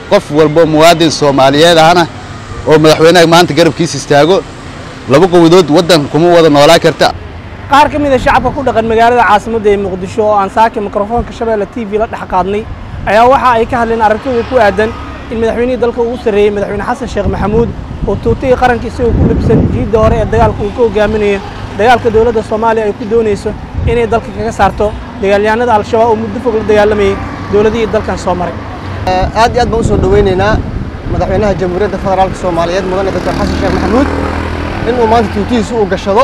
qof walbo muwaadin soomaaliyeed ahna oo madaxweynaha maanta garabkiisa istaago laba qowadood waddan kuma wada noolaa karta qaar ka mid a shacabka ku dhaqan magaalada caasimadda ee muqdisho oo aan saaki mikrofoonka shabeelle t v la dhex qaadnay ayaa waxa ay ka hadleen aragtidooda ku aadan in madaxweynihii dalka ugu sarreeyey madaxweyne xasan sheekh maxamuud oo tuutihii qaranka isagoo ku libsan jiidda hore ee dagaalka uu ka hogaaminayo dagaalka dowladda soomaaliya ay ku doonayso inay dalka kaga saarto dagaalyahanada al-shabaab oo muddo fog la dagaalamayay dowladihii dalkan soo maray aad iyo aad baan u soo dhoweynaynaa madaxweynaha jamhuuriyadda federaalka soomaaliyeed mudane doctor xasan sheekh maxamuud inuu maanta tuutihiisa uu gashado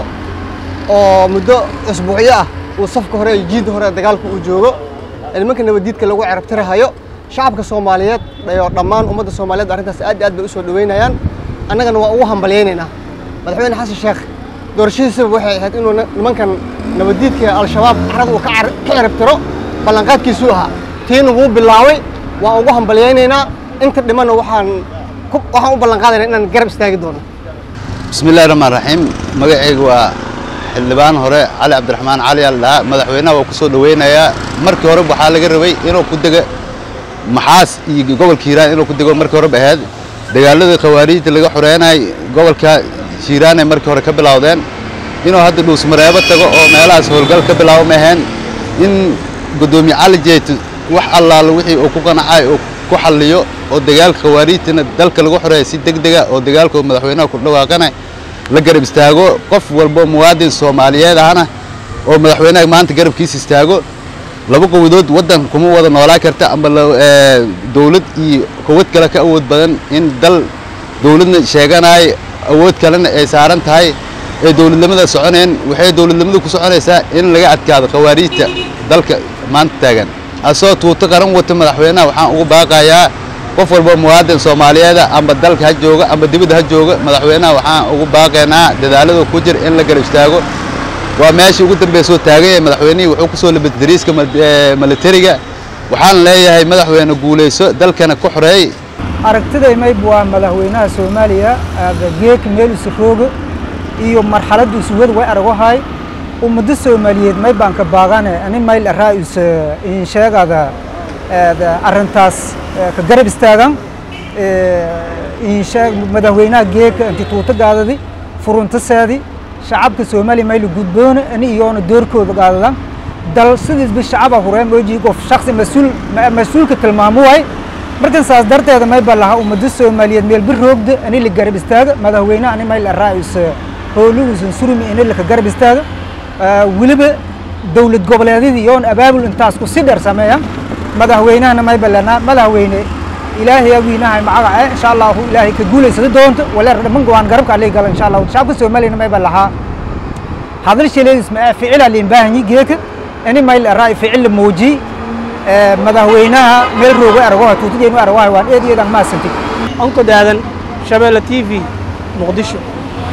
oo muddo isbuucyo ah uu safka hore iyo jiidda hore dagaalka uu joogo nimanka nabaddiidka lagu cerabtirahayo shacabka soomaaliyeed iyo dhammaan ummadda soomaaliyeed arrintaas aad iyo aad bay u soo dhoweynayaan annagana waa ugu hambalyaynaynaa madaxweyne xasan sheekh doorashadiisaba waxay ahayd inuu nimankan nabaddiidka al-shabaab carada uu ka cerabtiro ballanqaadkiisuu ahaa tiina wuu bilaabay waan ugu hambalyaynaynaa inta dhimanna waxaan waxaan u ballanqaadaynaa inaan garab istaagi doono bismi illahi raxmaan raxiim magacayga waa xildhibaan hore cali cabdiraxmaan cali al dhahaa madaxweynaha waa ku soo dhoweynayaa markii hore waxaa laga rabay inuu ku dega maxaas iyo gobolka hiiraan inuu ku dego markii horeba ahayd dagaaladii khawaariijta laga xoreynay gobolka hiiraanay markii hore ka bilowdeen inuu hadda dhuusmareebo tago oo meelahaas howlgal ka bilaabo ma ahayn in guddoomiye cali jeeto wax allaalo wixii uu ku qanacay oo ku xalliyo oo dagaalka khawaariijtana dalka lagu xoreeya si deg dega oo dagaalka madaxweynaha ku dhawaaqana la garab istaago qof walbo muwaadin soomaaliyeed ahna oo madaxweynaha maanta garabkiisa istaago laba qowadood waddan kuma wada noolaa karta amba dowlad iyo quwad kale ka awood badan in dal dowladna sheeganaay awood kalena ay saaran tahay ee dowladnimada soconeen waxay dowladnimadu ku soconaysaa in laga adkaado khawaariijta dalka maanta taagan asoo tuuto qaran wata madaxweynaha waxaan ugu baaqayaa qof walba muwaadin soomaaliyeeda amba dalka ha jooga amba dibadda ha jooga madaxweynaha waxaan ugu baaqaynaa dadaalada ku jira in la garab istaago waa meeshii ugu dambeysoo taagan yahay madaxweynihii wuxuu ku soo labad dariiska militariga waxaan leeyahay madaxweyne guulayso dalkana ku xoreey aragtiday mayb waa madaxweynaha soomaaliya geeka meel isu rooga iyo marxaladda isuwad way argohay ummadda soomaaliyeed may baan ka baaqane ani mayl araa is in sheegada arrintaas ka garab istaagan in sheeg madaxweynaha geeka inti tuuto gaadadi furuntaseedi shacabka soomaaliya mayla gudboona ani iyoona doorkooda gaadadan dal sidiisba shacaba hureen mooji qof shaksi mas-uul mas-uulka tilmaamo waay markan saas darteeda may ba lahaa ummadda soomaaliyeed meel bir roogda ani la garab istaaga madaxweyne ani mayl araa is howlugusan surmi ini laka garab istaaga weliba dowlad goboleedyadii iyoon abaabul intaas ku si dheer sameeya madaxweynahana may balanaa madaxweyne ilaahay wiinahay magaca insha allahu ilaahay ka guulaysada doonto waleer dhaman go'aan garabka alay gala insha allahu shacabka soomaaliyana may balahaa hadal shaleedis ma ficila liin baahanyi geeka ini mayl araa ficil muuji madaxweynaha meel rooga argoha tuutadeenu argoha waan eed eedan maasantay onko daadan shabeelle t v muqdisho